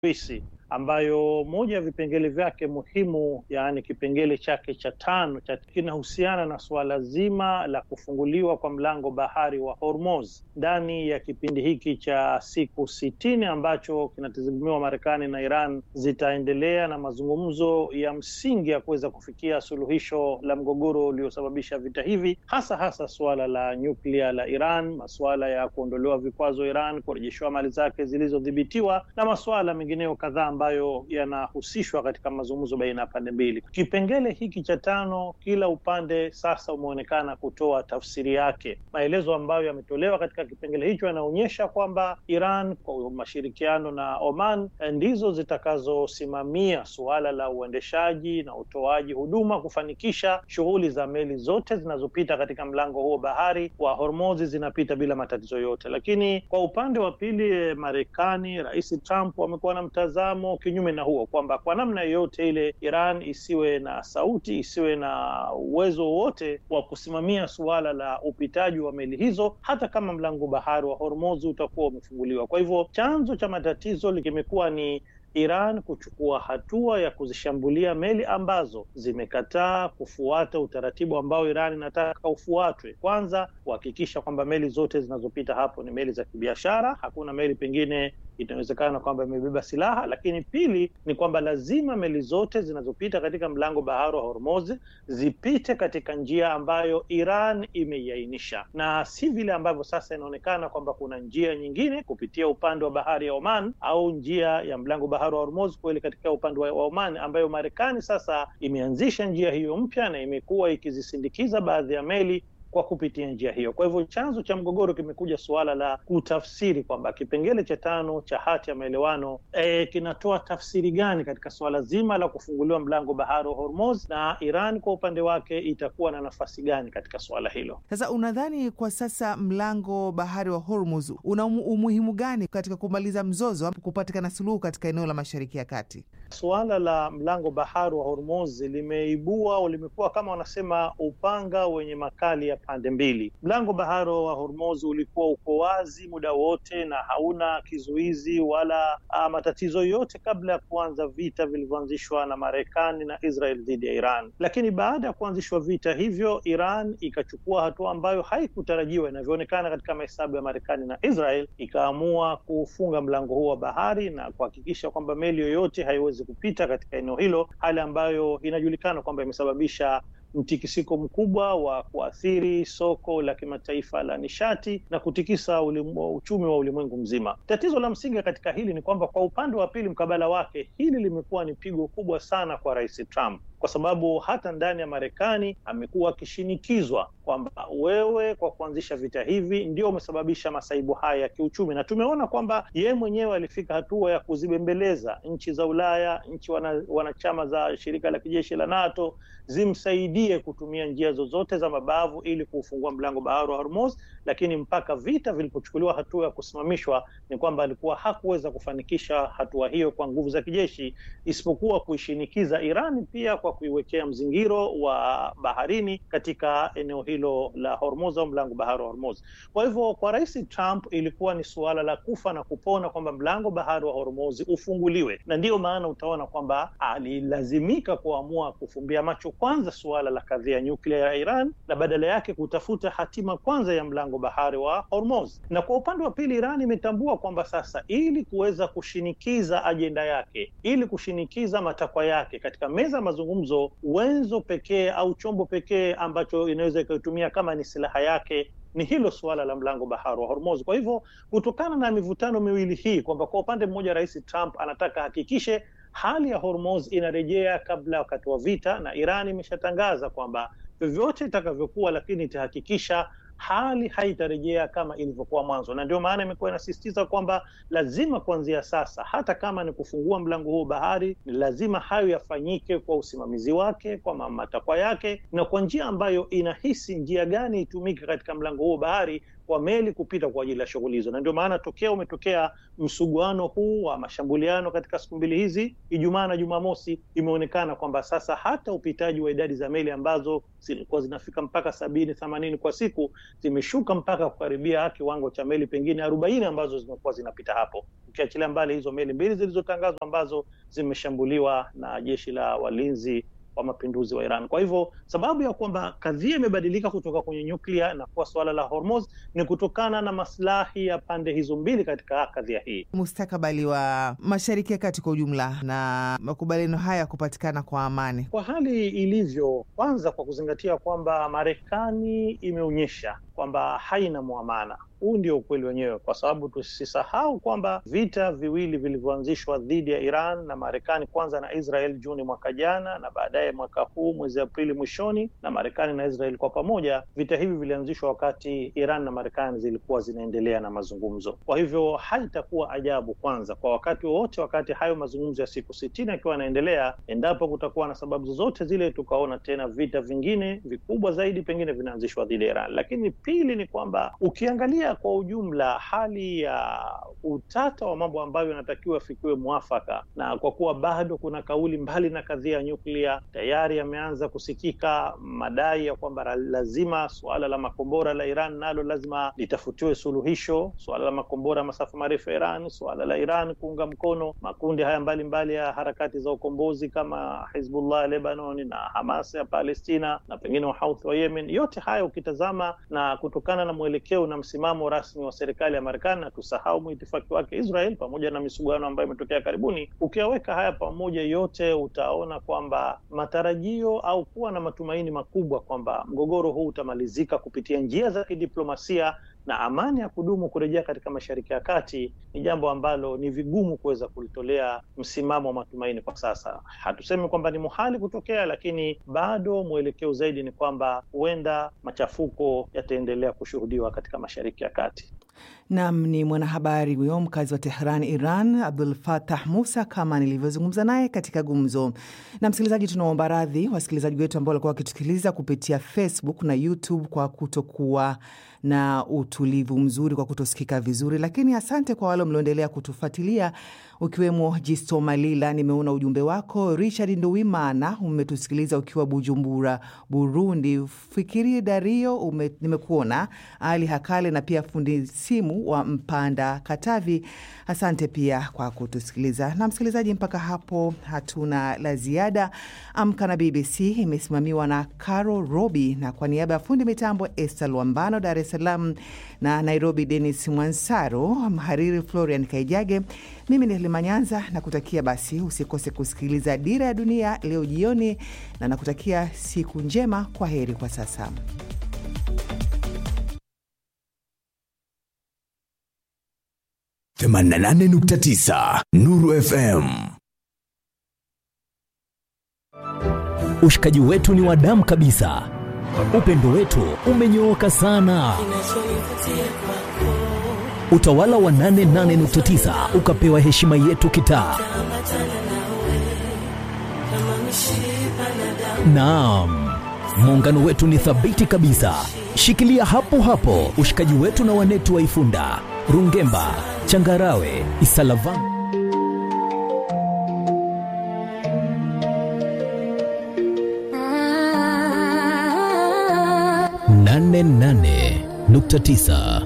Uswisi ambayo moja ya vipengele vyake muhimu, yaani kipengele chake cha tano kinahusiana na suala zima la kufunguliwa kwa mlango bahari wa Hormuz ndani ya kipindi hiki cha siku sitini ambacho kinatazamiwa Marekani na Iran zitaendelea na mazungumzo ya msingi ya kuweza kufikia suluhisho la mgogoro uliosababisha vita hivi, hasa hasa suala la nyuklia la Iran, masuala ya kuondolewa vikwazo Iran, kurejeshewa mali zake zilizodhibitiwa na masuala mengineyo kadhaa ambayo yanahusishwa katika mazungumzo baina ya pande mbili. Kipengele hiki cha tano, kila upande sasa umeonekana kutoa tafsiri yake. Maelezo ambayo yametolewa katika kipengele hicho yanaonyesha kwamba Iran kwa mashirikiano na Oman ndizo zitakazosimamia suala la uendeshaji na utoaji huduma kufanikisha shughuli za meli zote zinazopita katika mlango huo bahari wa Hormuz zinapita bila matatizo yote. Lakini kwa upande wa pili, Marekani, Rais Trump amekuwa na mtazamo kinyume na huo, kwamba kwa namna yoyote ile Iran isiwe na sauti, isiwe na uwezo wowote wa kusimamia suala la upitaji wa meli hizo, hata kama mlango bahari wa Hormuz utakuwa umefunguliwa. Kwa hivyo chanzo cha matatizo kimekuwa ni Iran kuchukua hatua ya kuzishambulia meli ambazo zimekataa kufuata utaratibu ambao Iran inataka ufuatwe. Kwanza, kuhakikisha kwamba meli zote zinazopita hapo ni meli za kibiashara, hakuna meli pengine inawezekana kwamba imebeba silaha. Lakini pili ni kwamba lazima meli zote zinazopita katika mlango bahari wa Hormuz zipite katika njia ambayo Iran imeiainisha, na si vile ambavyo sasa inaonekana kwamba kuna njia nyingine kupitia upande wa bahari ya Oman au njia ya mlango bahari wa Hormuz kweli katika upande wa Oman, ambayo Marekani sasa imeanzisha njia hiyo mpya na imekuwa ikizisindikiza baadhi ya meli kwa kupitia njia hiyo. Kwa hivyo chanzo cha mgogoro kimekuja suala la kutafsiri kwamba kipengele cha tano cha hati ya maelewano e, kinatoa tafsiri gani katika suala zima la kufunguliwa mlango bahari wa Hormuz, na Iran kwa upande wake itakuwa na nafasi gani katika suala hilo. Sasa unadhani kwa sasa mlango bahari wa Hormuz una umuhimu gani katika kumaliza mzozo, kupatikana suluhu katika eneo la Mashariki ya Kati? Suala la mlango bahari wa Hormuz limeibua au limekuwa kama wanasema upanga wenye makali ya pande mbili. Mlango bahari wa Hormuz ulikuwa uko wazi muda wote na hauna kizuizi wala a, matatizo yote kabla ya kuanza vita vilivyoanzishwa na Marekani na Israel dhidi ya Iran. Lakini baada ya kuanzishwa vita hivyo, Iran ikachukua hatua ambayo haikutarajiwa inavyoonekana katika mahesabu ya Marekani na Israel, ikaamua kufunga mlango huo wa bahari na kuhakikisha kwamba meli yoyote haiwezi kupita katika eneo hilo, hali ambayo inajulikana kwamba imesababisha mtikisiko mkubwa wa kuathiri soko la kimataifa la nishati na kutikisa ulimu, uchumi wa ulimwengu mzima. Tatizo la msingi katika hili ni kwamba kwa upande wa pili, mkabala wake, hili limekuwa ni pigo kubwa sana kwa Rais Trump kwa sababu hata ndani ya Marekani amekuwa akishinikizwa kwamba wewe kwa kuanzisha vita hivi ndio umesababisha masaibu haya ya kiuchumi, na tumeona kwamba yeye mwenyewe alifika hatua ya kuzibembeleza nchi za Ulaya, nchi wana, wanachama za shirika la kijeshi la NATO zimsaidie kutumia njia zozote za mabavu ili kuufungua mlango bahari wa Hormuz, lakini mpaka vita vilipochukuliwa hatua ya kusimamishwa ni kwamba alikuwa hakuweza kufanikisha hatua hiyo kwa nguvu za kijeshi, isipokuwa kuishinikiza Iran pia kwa kuiwekea mzingiro wa baharini katika eneo hilo la Hormuz au mlango bahari wa Hormuz. Kwa hivyo kwa Rais Trump ilikuwa ni suala la kufa na kupona kwamba mlango bahari wa Hormuz ufunguliwe, na ndiyo maana utaona kwamba alilazimika kuamua kufumbia macho kwanza suala la kadhia nyuklia ya Iran na badala yake kutafuta hatima kwanza ya mlango bahari wa Hormuz. Na kwa upande wa pili, Iran imetambua kwamba sasa ili kuweza kushinikiza ajenda yake, ili kushinikiza matakwa yake katika meza ya mazungumzo, wenzo pekee au chombo pekee ambacho inaweza ikaitumia kama ni silaha yake ni hilo suala la mlango bahari wa Hormuz. Kwa hivyo kutokana na mivutano miwili hii, kwamba kwa upande mmoja Rais Trump anataka hakikishe hali ya Hormuz inarejea kabla ya wakati wa vita, na Iran imeshatangaza kwamba vyovyote itakavyokuwa, lakini itahakikisha hali haitarejea kama ilivyokuwa mwanzo, na ndio maana imekuwa inasisitiza kwamba lazima kuanzia sasa, hata kama ni kufungua mlango huo bahari, ni lazima hayo yafanyike kwa usimamizi wake, kwa matakwa yake, na kwa njia ambayo inahisi njia gani itumike katika mlango huo bahari kwa meli kupita kwa ajili ya shughuli hizo, na ndio maana tokea umetokea msuguano huu wa mashambuliano katika siku mbili hizi, Ijumaa na Jumamosi, imeonekana kwamba sasa hata upitaji wa idadi za meli ambazo zilikuwa zinafika mpaka sabini themanini kwa siku zimeshuka mpaka kukaribia kiwango cha meli pengine arobaini ambazo zimekuwa zinapita hapo, ukiachilia mbali hizo meli mbili zilizotangazwa ambazo zimeshambuliwa na jeshi la walinzi wa mapinduzi wa Iran. Kwa hivyo sababu ya kwamba kadhia imebadilika kutoka kwenye nyuklia na kuwa suala la Hormuz ni kutokana na maslahi ya pande hizo mbili katika kadhia hii. Mustakabali wa Mashariki ya Kati kwa ujumla na makubaliano haya kupatikana kwa amani, kwa hali ilivyo, kwanza kwa kuzingatia kwamba Marekani imeonyesha kwamba haina mwamana. Huu ndio ukweli wenyewe, kwa sababu tusisahau kwamba vita viwili vilivyoanzishwa dhidi ya Iran na Marekani, kwanza na Israel Juni mwaka jana na baadaye mwaka huu mwezi Aprili mwishoni, na Marekani na Israel kwa pamoja, vita hivi vilianzishwa wakati Iran na Marekani zilikuwa zinaendelea na mazungumzo. Kwa hivyo haitakuwa ajabu kwanza kwa wakati wowote, wakati hayo mazungumzo ya siku sitini yakiwa yanaendelea, endapo kutakuwa na sababu zozote zile, tukaona tena vita vingine vikubwa zaidi pengine vinaanzishwa dhidi ya Iran. Lakini pili ni kwamba ukiangalia kwa ujumla hali ya utata wa mambo ambayo yanatakiwa afikiwe mwafaka, na kwa kuwa bado kuna kauli mbali na kadhia ya nyuklia, tayari yameanza kusikika madai ya kwamba lazima suala la makombora la Iran nalo lazima litafutiwe suluhisho, suala la makombora masafa marefu ya Iran, suala la Iran kuunga mkono makundi haya mbalimbali mbali ya harakati za ukombozi kama Hizbullah ya Lebanon na Hamas ya Palestina na pengine Wahouthi wa Yemen. Yote haya ukitazama na kutokana na mwelekeo na msimamo rasmi wa serikali ya Marekani, na tusahau mwitifaki wake Israel, pamoja na misuguano ambayo imetokea karibuni, ukiyaweka haya pamoja yote, utaona kwamba matarajio au kuwa na matumaini makubwa kwamba mgogoro huu utamalizika kupitia njia za kidiplomasia na amani ya kudumu kurejea katika Mashariki ya Kati ni jambo ambalo ni vigumu kuweza kulitolea msimamo wa matumaini kwa sasa. Hatusemi kwamba ni muhali kutokea, lakini bado mwelekeo zaidi ni kwamba huenda machafuko yataendelea kushuhudiwa katika Mashariki ya Kati. Nam ni mwanahabari huyo mkazi wa Tehran, Iran, Abdul Fatah Musa, kama nilivyozungumza naye katika gumzo. Na msikilizaji, tunaomba radhi wasikilizaji wetu ambao walikuwa wakitusikiliza kupitia Facebook na YouTube kwa kutokuwa na utulivu mzuri, kwa kutosikika vizuri, lakini asante kwa wale mlioendelea kutufuatilia ukiwemo Jisto Malila, nimeona ujumbe wako. Richard Nduwimana, umetusikiliza ukiwa Bujumbura, Burundi. Fikiri Dario, ume, nimekuona. Ali Hakale na pia fundi simu wa Mpanda, Katavi, asante pia kwa kutusikiliza. Na msikilizaji, mpaka hapo hatuna la ziada. Amka na BBC imesimamiwa na Caro Robi, na kwa niaba ya fundi mitambo Esther Lwambano, Dar es Salaam na Nairobi, Denis Mwansaro, mhariri Florian Kaijage, mimi ni Limanyanza na kutakia basi, usikose kusikiliza Dira ya Dunia leo jioni, na nakutakia siku njema. Kwa heri kwa sasa. themanini na nane nukta tisa Nuru FM. Ushikaji wetu ni wa damu kabisa, upendo wetu umenyooka sana. Utawala wa 88.9 ukapewa heshima yetu kitaa. Naam, muungano wetu ni thabiti kabisa. Shikilia hapo hapo ushikaji wetu na wanetu wa Ifunda, Rungemba, Changarawe, Isalavani. nane nane nukta tisa